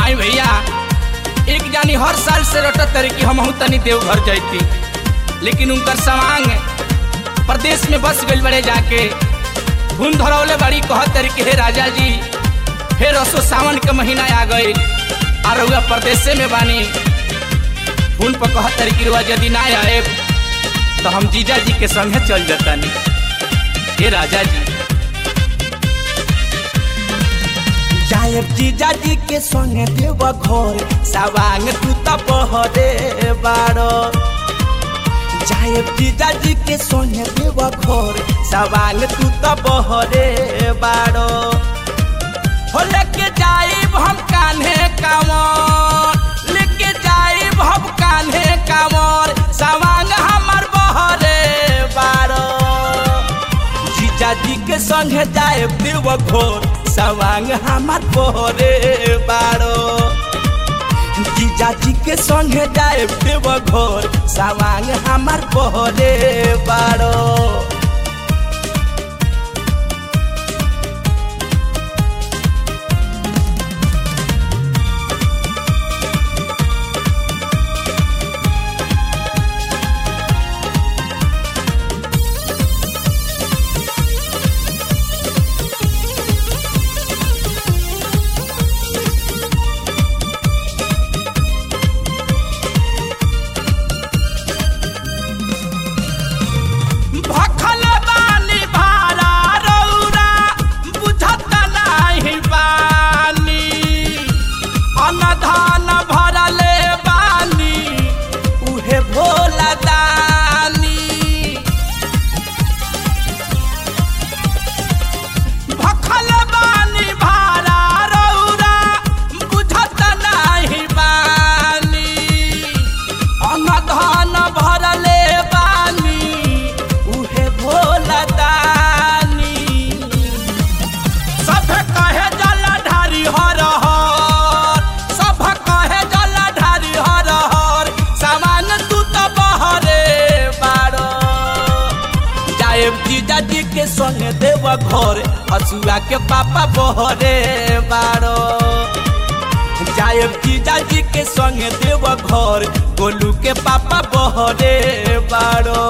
आई भैया एक जानी हर साल से रटत तरी कि हम तनी देवघर जैती लेकिन उनकर सवांग प्रदेश में बस गई बड़े जाके धुन धरौले बड़ी कहत तरी कि हे राजा जी फिर रसो सावन के महीना आ गई आ रउआ प्रदेशे में बानी धुन पर कहत तरी कि रुआ यदि ना आए तो हम जीजा जी के संगे चल जतानी हे राजा जी जायब जीजा जी के संगे देव घर सवांग तू त बहरे बारो जायब जीजा जी के संगे देव घर सवांग तू त बहरे बारो हो लेके जाइब हम कान्हे कांवर लेके जाइब हम कान्हे कांवर सवांग हमर बहरे बारो जीजा जी के संगे जायब देव घर सवांग हमार बहरे बारो जीजा जी के संगे जायब देव घर सवांग हमार बहरे बारो भखल बानी भारा रौरा बुझत नाही बानी अनधान भरले बानी उहे भोला दानी भखल बानी भारा रौरा बुझत नाही बानी अनधान भरले बानी उहे भोला दानी सब कहे जल ढारी हर हर सब कहे जल ढारी हर हर सामान तू तो बहरे बारो जायब जीजा जी के संगे देव घर हसुआ के पापा बहरे बारो जायब जीजा जी के संगे देव घर गोलू के पापा बहरे बारो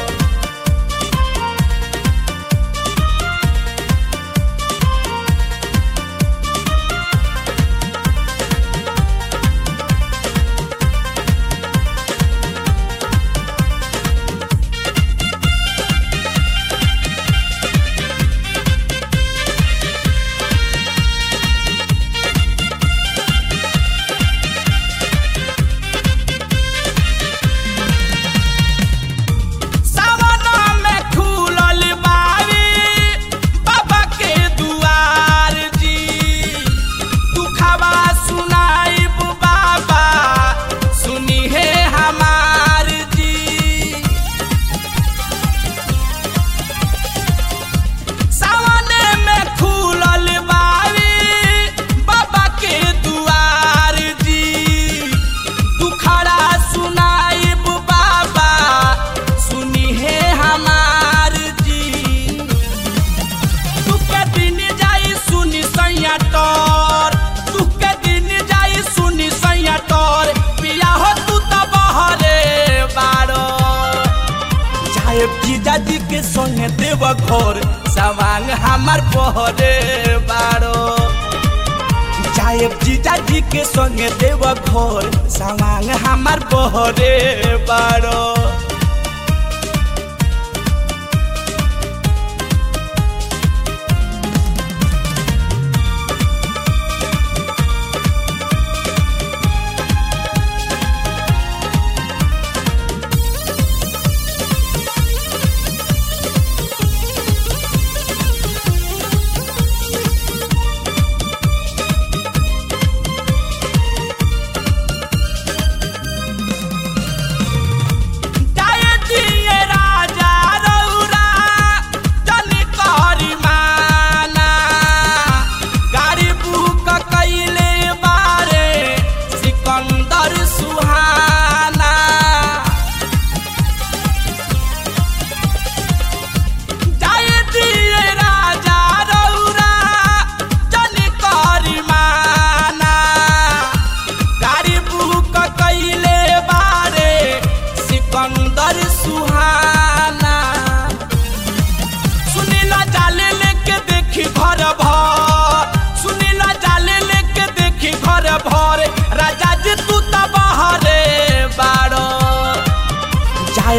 सावना में खुलल बारी बाबा के दुआर जी दुखवा सुनाइब बाबा सुनी है हमार जी सावने में खुलल बारी बाबा के दुआर जी दुखड़ा सुनाइब बाबा सुनी है हमार जी तुके दिन जाई सुनी सैया तोर तुके दिन जाई सुनी सैया तोर पिया हो तू तो बहरे बारो जायब जीजा जी के संगे देव घर सवांग हमार बहरे बारो जायब जीजा जी के संगे देव घर सवांग हमार बहरे बारो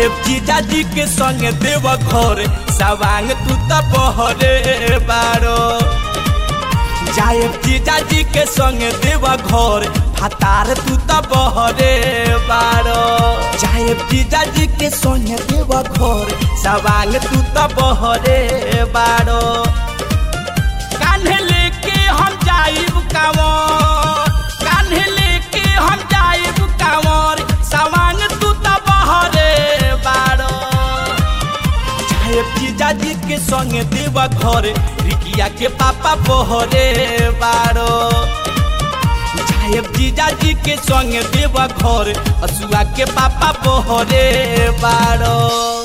जाएब जीजाजी के संगे देव घर सवांग तू त बहरे बारो जाएब जीजाजी के संगे देव घर फतार तू त बहरे बारो जाएब जीजाजी के संगे देव घर सवांग तू त बहरे बारो कान्हे लेके हम जाइब कांवर कान्हे लेके हम जाइब कांवर सवांग तू त बहरे बारो चाहे जीजाजी के संगे देवा घर रिकिया के पापा बहरे बारो चाहे जीजाजी के संगे देवा घर असुआ के पापा बहरे बारो